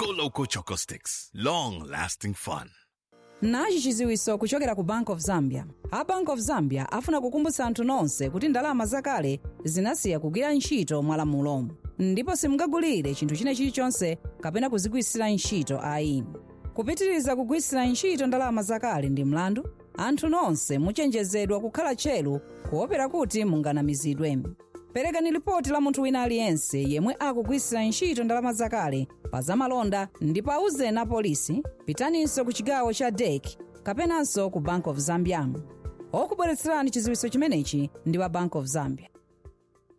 Coco Loco Choco Sticks. Long lasting fun. nachi chiziwiso kuchokera ku bank of zambia a bank of zambia afuna kukumbutsa anthu nonse kuti ndalama zakale zinasiya kugwira ntchito mwalamulo ndipo simungagulire chinthu china chilichonse kapena kuzigwiritsira ntchito ayi kupitiriza kugwiritsira ntchito ndalama zakale ndi mlandu anthu nonse muchenjezedwa kukhala tcheru kuopera kuti munganamizidwe perekani lipoti la munthu wina aliyense yemwe akugwiritsira ntchito ndalama zakale pa zamalonda ndipo auzeni apolisi pitaninso ku chigawo cha dek kapenanso ku bank of zambia okubweretserani chiziwiso chimenechi ndi wa bank of zambia